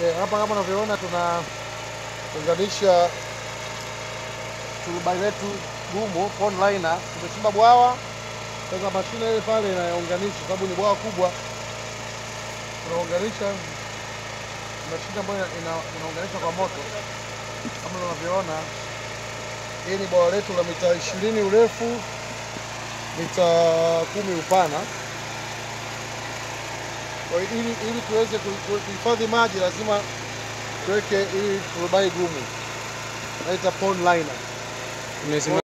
Okay, hapa kama unavyoona tunaunganisha turubai letu gumu pond liner. Tumechimba bwawa sasa, mashine ile pale inaunganisha, sababu ni bwawa kubwa, tunaunganisha mashine ambayo ina- inaunganisha kwa moto kama unavyoona. Hii ni bwawa letu la mita ishirini urefu, mita kumi upana. Kwa hiyo ili, ili tuweze ku- ku- kuhifadhi maji lazima tuweke hii turubai gumu, naita pond liner. Imezima